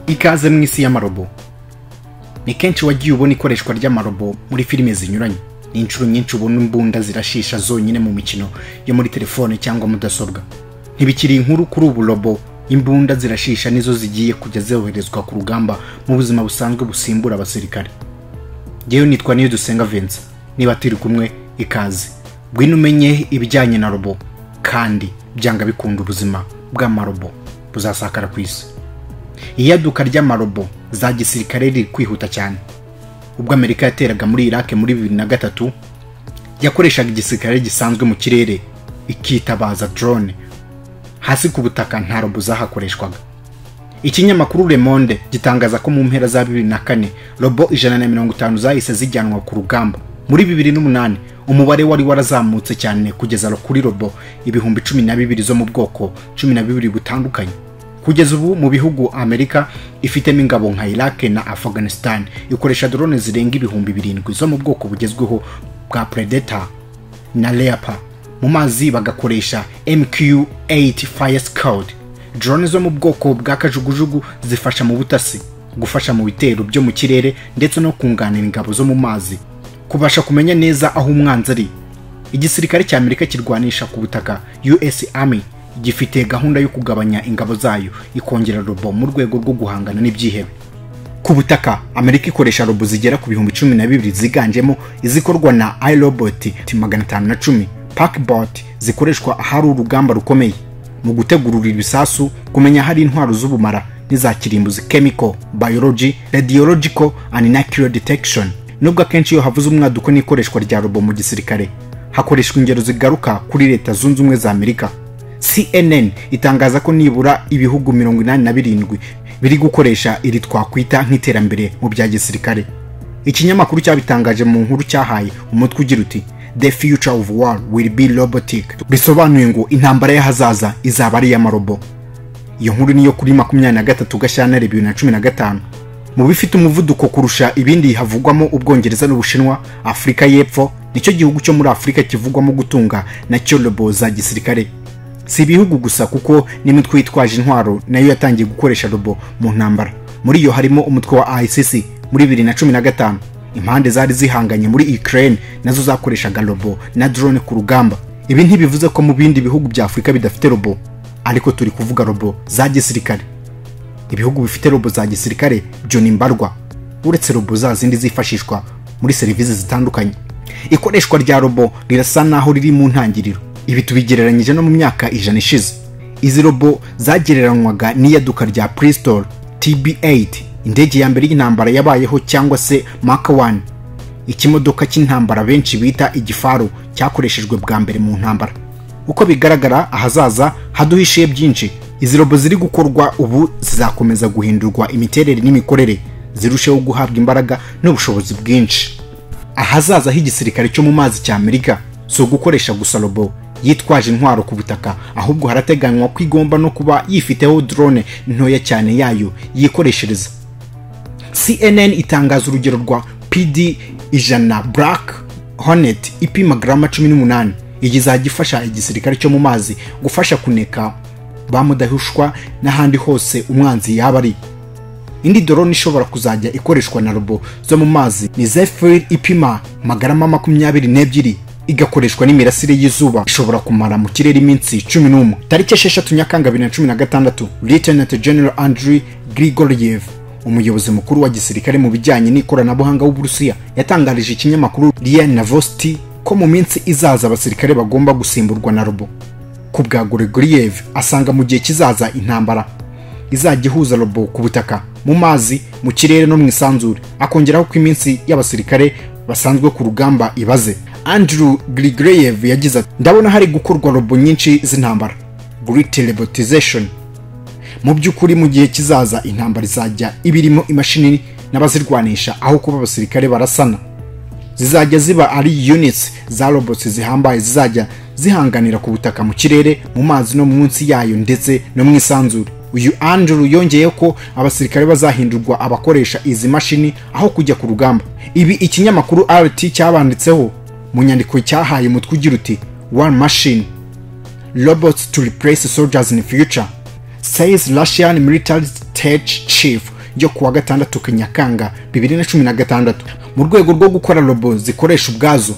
ikaze mu isi y'amarobo ni kenshi wagiye ubona ikoreshwa ry'amarobo muri filime zinyuranye ni inshuro nyinshi ubona imbunda zirashisha zonyine mu mikino yo muri telefone cyangwa mudasobwa ntibikiri inkuru kuri ubu robo imbunda zirashisha nizo zigiye kujya zoherezwa ku rugamba mu buzima busanzwe busimbura abasirikare ngewe nitwa niyo dusenga vensa niba turi kumwe ikaze ngwino umenye ibijyanye na robo kandi byanga bikunda ubuzima bw'amarobo buzasakara ku isi iyaduka ry'amarobo za gisirikare riri kwihuta cyane ubwo amerika yateraga muri irake muri bibiri na gatatu yakoreshaga igisirikare gisanzwe mu kirere ikitabaza drone hasi ku butaka nta robo zahakoreshwaga ikinyamakuru Le Monde gitangaza ko mu mpera za bibiri na kane robo ijana na mirongo itanu zahise zijyanwa ku rugamba muri bibiri n'umunani umubare wari warazamutse cyane kugeza kuri robo ibihumbi cumi na bibiri zo mu bwoko cumi na bibiri butandukanye kugeza ubu mu bihugu amerika ifitemo ingabo nka iraq na afghanistan ikoresha drone zirenga ibihumbi birindwi zo mu bwoko bugezweho bwa predator na leopard mu mazi bagakoresha mq8 fire scout drone zo mu bwoko bwa kajugujugu zifasha mu butasi gufasha mu bitero byo mu kirere ndetse no kunganira ingabo zo mu mazi kubasha kumenya neza aho umwanzi ari igisirikare cya amerika kirwanisha ku butaka us army gifite gahunda yo kugabanya ingabo zayo ikongera robo mu rwego rwo guhangana n'ibyihebe ku butaka amerika ikoresha robo zigera ku bihumbi cumi na bibiri ziganjemo izikorwa na irobot magana atanu na cumi pakbot zikoreshwa ahari urugamba rukomeye mu gutegurura ibisasu kumenya ahari intwaro z'ubumara n'iza kirimbuzi chemical biology radiological and nuclear detection nubwo akenshi iyo havuze umwaduko n'ikoreshwa rya robo mu gisirikare hakoreshwa ingero zigaruka kuri leta zunze ubumwe za amerika cnn itangaza ko nibura ibihugu mirongo inani na birindwi biri gukoresha iri twakwita nk'iterambere mu bya gisirikare ikinyamakuru cyabitangaje mu nkuru cyahaye umutwe ugira uti the future of war will be robotic bisobanuye ngo intambara y'ahazaza izaba ari iy'amarobo iyo nkuru niyo kuri makumyabiri na gatatu gashyantare bibiri na cumi na gatanu mu bifite umuvuduko kurusha ibindi havugwamo ubwongereza n'ubushinwa afurika y'epfo nicyo gihugu cyo muri afurika kivugwamo gutunga nacyo robo za gisirikare si ibihugu gusa kuko n'imitwe yitwaje intwaro nayo yatangiye gukoresha robo mu ntambara muri iyo harimo umutwe wa icc muri bibiri na cumi na gatanu impande zari zihanganye muri ukraine nazo zakoreshaga robo na drone ku rugamba ibi ntibivuze ko mu bindi bihugu bya afurika bidafite robo ariko turi kuvuga robo za gisirikare ibihugu bifite robo za gisirikare byo ni mbarwa uretse robo za zindi zifashishwa muri serivisi zitandukanye ikoreshwa rya robo rirasa naho riri mu ntangiriro ibi tubigereranyije no mu myaka ijana ishize izi robo zagereranywaga n'iyaduka rya pristol tb8 indege ya mbere y'intambara yabayeho cyangwa se maka 1 ikimodoka cy'intambara benshi bita igifaru cyakoreshejwe bwa mbere mu ntambara uko bigaragara ahazaza haduhishiye byinshi izi robo ziri gukorwa ubu zizakomeza guhindurwa imiterere n'imikorere zirusheho guhabwa imbaraga n'ubushobozi bwinshi ahazaza h'igisirikare cyo mu mazi cya amerika si ugukoresha gusa robo yitwaje intwaro ku butaka ahubwo harateganywa ko igomba no kuba yifiteho drone ntoya cyane yayo yikoreshereza cnn itangaza urugero rwa pd ijana black hornet ipima garama cumi n'umunani iyi izajya igisirikare cyo mu mazi gufasha kuneka ba mudahushwa n'ahandi hose umwanzi yaba ari indi dorone ishobora kuzajya ikoreshwa na robo zo mu mazi ni zefir ipima magarama makumyabiri n'ebyiri igakoreshwa n'imirasire y'izuba ishobora kumara mu kirere iminsi cumi n'umwe tariki esheshatu nyakanga bibiri na cumi na gatandatu lieutenant general andriy grigoriev umuyobozi mukuru wa gisirikare mu bijyanye n'ikoranabuhanga w'uburusiya yatangarije ikinyamakuru ria navosti ko mu minsi izaza abasirikare bagomba gusimburwa na robo ku bwa grigoriev asanga mu gihe kizaza intambara izajya ihuza robo ku butaka mu mazi mu kirere no mu isanzure akongeraho ko iminsi y'abasirikare basanzwe ku rugamba ibaze andrew grigoreyev yagize ati ndabona hari gukorwa robo nyinshi z'intambara great robotization mu by'ukuri mu gihe kizaza intambara izajya ibirimo imashini n'abazirwanisha aho kuba abasirikare barasana zizajya ziba ari units za robots zihambaye zizajya zihanganira ku butaka mu kirere mu mazi no munsi yayo ndetse no mu isanzure uyu andrew yongeyeho ko abasirikare bazahindurwa abakoresha izi mashini aho kujya ku rugamba ibi ikinyamakuru rt cyabanditseho mu nyandiko cyahaye umutwe ugira uti one machine robots to replace soldiers in future says russian military tech chief ryo kuwa gatandatu Nyakanga bibiri na cumi na gatandatu mu rwego rwo gukora robo zikoresha ubwazo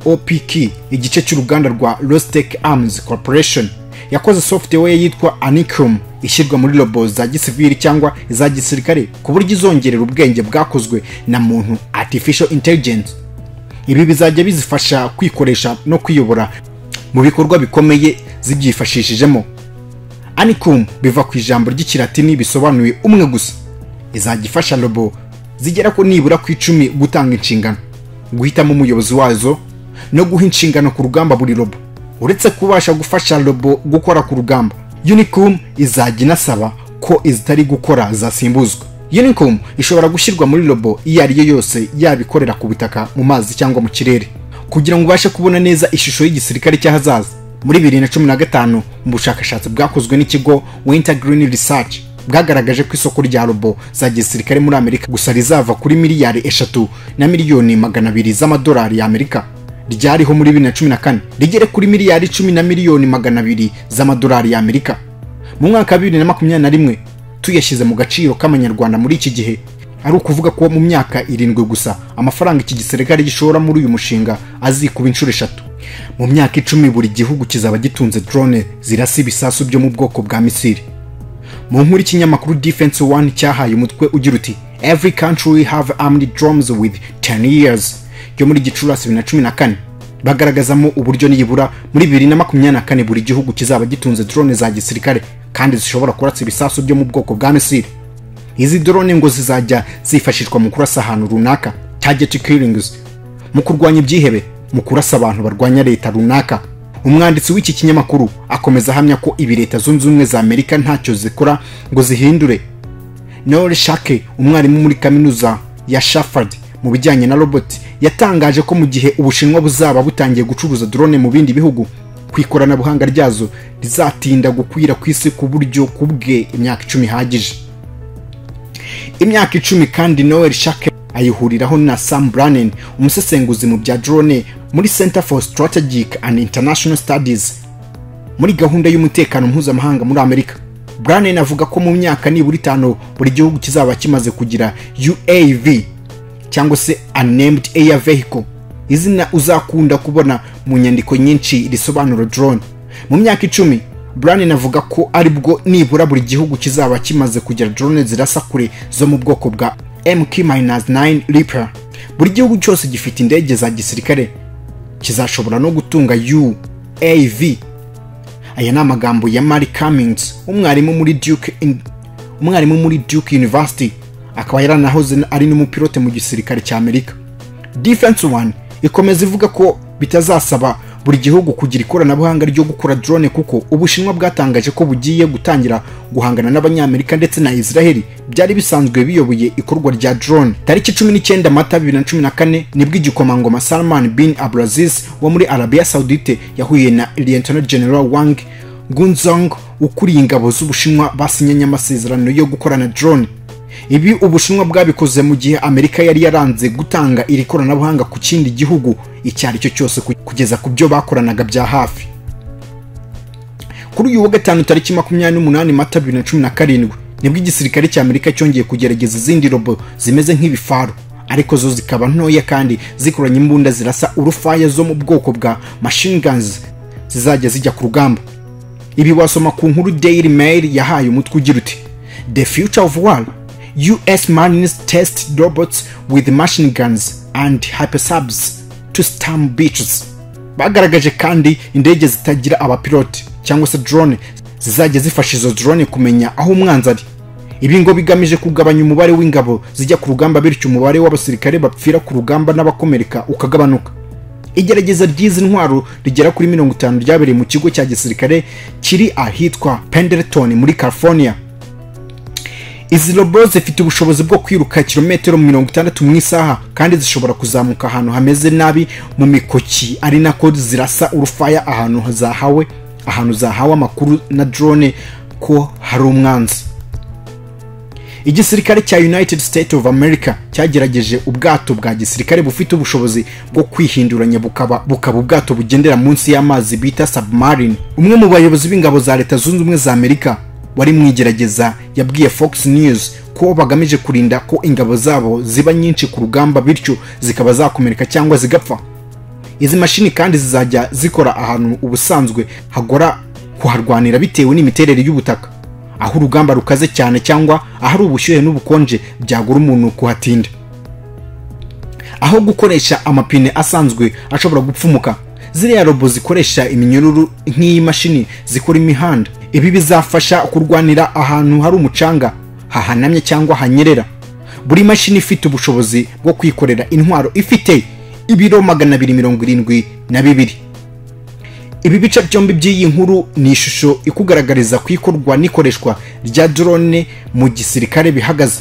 opk igice cy'uruganda rwa rostec arms corporation yakoze software yitwa anicum ishyirwa muri robo za gisivili cyangwa iza gisirikare ku buryo izongerera ubwenge bwakozwe na muntu artificial intelligence ibi bizajya bizifasha kwikoresha no kwiyobora mu bikorwa bikomeye zibyifashishijemo anicum biva ku ijambo ry'ikilatini bisobanuye umwe gusa izajya ifasha robo zigera ku nibura ku icumi gutanga inshingano guhitamo umuyobozi wazo no guha inshingano ku rugamba buri robo uretse kubasha gufasha robo gukora ku rugamba unicum izajya inasaba ko izitari gukora zasimbuzwa unicum ishobora gushyirwa muri robo iyo ari yo yose yaba ikorera ku butaka mu mazi cyangwa mu kirere kugira ngo ubashe kubona neza ishusho y'igisirikare cy'ahazaza muri bibiri na cumi na gatanu mu bushakashatsi bwakozwe n'ikigo winter green research bwagaragaje ko isoko rya robo za gisirikare muri amerika gusa rizava kuri miliyari eshatu na miliyoni magana abiri z'amadolari y'amerika ryariho muri bibiri na cumi na kane rigere kuri miliyari icumi na miliyoni magana abiri z'amadolari y'amerika mu mwaka wa bibiri na makumyabiri na rimwe tuyashyize mu gaciro k'amanyarwanda muri iki gihe ari ukuvuga ko mu myaka irindwi gusa amafaranga iki gisirikare gishora muri uyu mushinga azikuba inshuro eshatu mu myaka icumi buri gihugu kizaba gitunze drone zirasa ibisasu byo mu bwoko bwa misiri mu nkuru y'ikinyamakuru defense one cyahaye umutwe ugira uti every country will have armed drones with 10 years yo muri gicurasi bibiri na cumi na kane bagaragazamo uburyo nibura muri bibiri na makumyabiri na kane buri gihugu kizaba gitunze drone za gisirikare kandi zishobora kurasa ibisasu byo mu bwoko bwa misiri izi drone ngo zizajya zifashishwa mu kurasa ahantu runaka target killings mu kurwanya ibyihebe mu kurasa abantu barwanya leta runaka umwanditsi w'iki kinyamakuru akomeza ahamya ko ibi leta zunze ubumwe za amerika ntacyo zikora ngo zihindure nore shake umwarimu muri kaminuza ya shafard mu bijyanye na robot yatangaje ko mu gihe ubushinwa buzaba butangiye gucuruza drone mu bindi bihugu ku ikoranabuhanga ryazo rizatinda gukwira ku isi ku buryo kubwe imyaka icumi ihagije imyaka icumi kandi noel shake ayihuriraho na sam branen umusesenguzi mu bya drone muri center for strategic and international studies muri gahunda y'umutekano mpuzamahanga muri amerika branen avuga ko mu myaka nibura itanu buri gihugu kizaba kimaze kugira uav cyangwa se unnamed air vehicle izina uzakunda kubona mu nyandiko nyinshi risobanura drone mu myaka icumi branen avuga ko aribwo nibura buri gihugu kizaba kimaze kugira drone zirasa kure zo mu bwoko bwa mk-9 reaper buri gihugu cyose gifite indege za gisirikare kizashobora no gutunga uav aya ni amagambo ya mari cummings umwarimu muri duke in... umwarimu muri duke university akaba yaranahoze ari n'umupilote mu gisirikare cya amerika defense one ikomeza ivuga ko bitazasaba buri gihugu kugira ikoranabuhanga ryo gukora drone kuko ubushinwa bwatangaje ko bugiye gutangira guhangana n'abanyamerika ndetse na israheli byari bisanzwe biyoboye ikorwa rya drone tariki cumi n'icyenda mata bibiri na cumi na kane nibwo igikomangoma salman bin abdulaziz wo muri arabiya saudite yahuye na lieutenant general wang gunzong ukuriye ingabo z'ubushinwa basinyanye amasezerano yo gukorana drone ibi ubushinwa bwabikoze mu gihe amerika yari yaranze gutanga iri koranabuhanga ku kindi gihugu icyo ari cyo cyose kugeza ku byo bakoranaga bya hafi kuri uyu wa gatanu tariki makumyabiri n'umunani mata bibiri na cumi na karindwi nibwo igisirikare cya amerika cyongeye kugerageza izindi robo zimeze nk'ibifaru ariko zo zikaba ntoya kandi zikoranye imbunda zirasa urufaya zo mu bwoko bwa machine guns zizajya zijya ku rugamba ibi wasoma ku nkuru daily mail yahaye umutwe ugira uti the future of war US Marines test robots with machine guns and hypersubs to storm beaches. Bagaragaje kandi indege zitagira abapilote cyangwa se drone zizajya zifasha izo drone kumenya aho umwanzi ari. Ibi ngo bigamije kugabanya umubare w'ingabo zijya ku rugamba bityo umubare w'abasirikare bapfira ku rugamba n'abakomereka ukagabanuka. Igerageza ry'izi ntwaro rigera kuri mirongo itanu ryabereye mu kigo cya gisirikare kiri ahitwa Pendleton muri California. izi robo zifite ubushobozi bwo kwiruka kilometero mirongo itandatu mu isaha kandi zishobora kuzamuka ahantu hameze nabi mu mikoki ari nako zirasa urufaya ahantu zahawe ahantu zahawe amakuru na drone ko hari umwanzi igisirikare cya united states of america cyagerageje ubwato bwa gisirikare bufite ubushobozi bwo kwihinduranya bukaba bukaba ubwato bugendera munsi y'amazi bita submarine umwe mu bayobozi b'ingabo za leta zunze ubumwe za amerika wari mu igerageza yabwiye fox news ko bagamije kurinda ko ingabo zabo ziba nyinshi ku rugamba bityo zikaba zakomereka cyangwa zigapfa izi mashini kandi zizajya zikora ahantu ubusanzwe hagora kuharwanira bitewe n'imiterere y'ubutaka aho urugamba rukaze cyane cyangwa ahari ubushyuhe n'ubukonje byagura umuntu kuhatinda aho gukoresha amapine asanzwe ashobora gupfumuka ziriya robo zikoresha iminyururu nk'iyi mashini zikora imihanda ibi bizafasha kurwanira ahantu hari umucanga hahanamye cyangwa hanyerera buri mashini ifite ubushobozi bwo kwikorera intwaro ifite ibiro magana abiri mirongo irindwi na bibiri ibi bice byombi by'iyi nkuru ni ishusho ikugaragariza ku ikorwa n'ikoreshwa rya drone mu gisirikare bihagaze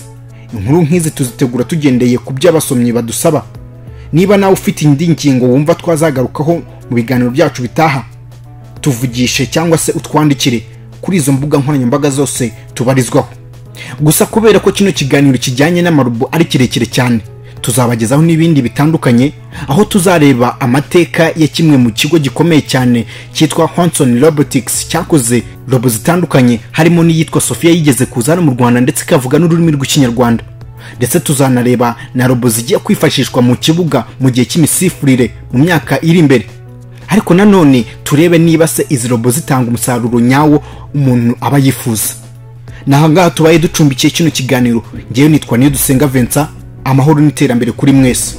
inkuru nk'izi tuzitegura tugendeye ku byo abasomyi badusaba niba nawe ufite indi ngingo wumva twazagarukaho mu biganiro byacu bitaha tuvugishe cyangwa se utwandikire kuri izo mbuga nkoranyambaga zose tubarizwaho gusa kubera ko kino kiganiro kijyanye n'amarubu ari kirekire cyane tuzabagezaho n'ibindi bitandukanye aho tuzareba amateka ya kimwe mu kigo gikomeye cyane cyitwa Hanson Robotics cyakoze robo zitandukanye harimo n'iyitwa Sofia yigeze kuza hano mu Rwanda ndetse ikavuga n'ururimi rw'ikinyarwanda ndetse tuzanareba na robo zigiye kwifashishwa mu kibuga mu gihe cy'imisifurire mu myaka iri imbere ariko nanone turebe niba se izi robo zitanga umusaruro nyawo umuntu aba yifuza ni ahangaha tubaye ducumbikiye kino kiganiro ngewe nitwa niyo dusenga Vincent amahoro n'iterambere kuri mwese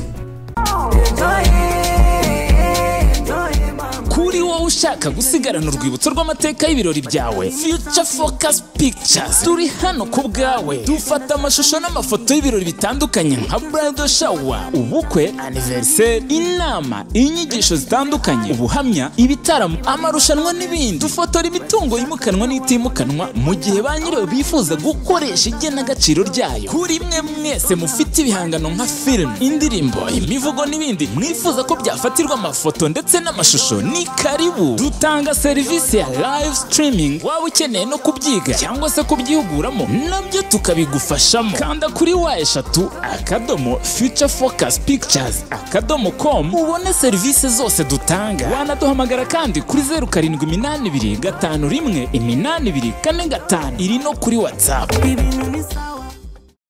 kuri wowe ushaka gusigarana urwibutso rw'amateka y'ibirori byawe future focus pictures turi hano ku bwawe dufata amashusho n'amafoto y'ibirori bitandukanye nka bridal shower ubukwe anniversaire inama inyigisho zitandukanye ubuhamya ibitaramo amarushanwa n'ibindi dufotora imitungo yimukanwa n'itimukanwa mu gihe ba nyirayo bifuza gukoresha igenagaciro ryayo kuri mwe mwese mufite ibihangano nka filime indirimbo imivugo n'ibindi mwifuza ko byafatirwa amafoto ndetse n'amashusho ni karibu dutanga serivisi ya live streaming waba ukeneye no kubyiga cyangwa se kubyihuguramo nabyo tukabigufashamo kanda kuri wa eshatu akadomo future focus pictures akadomo com ubone serivisi zose dutanga wanaduhamagara kandi kuri zeru karindwi iminani ibiri gatanu rimwe iminani ibiri kane gatanu iri no kuri whatsapp ibintu bisa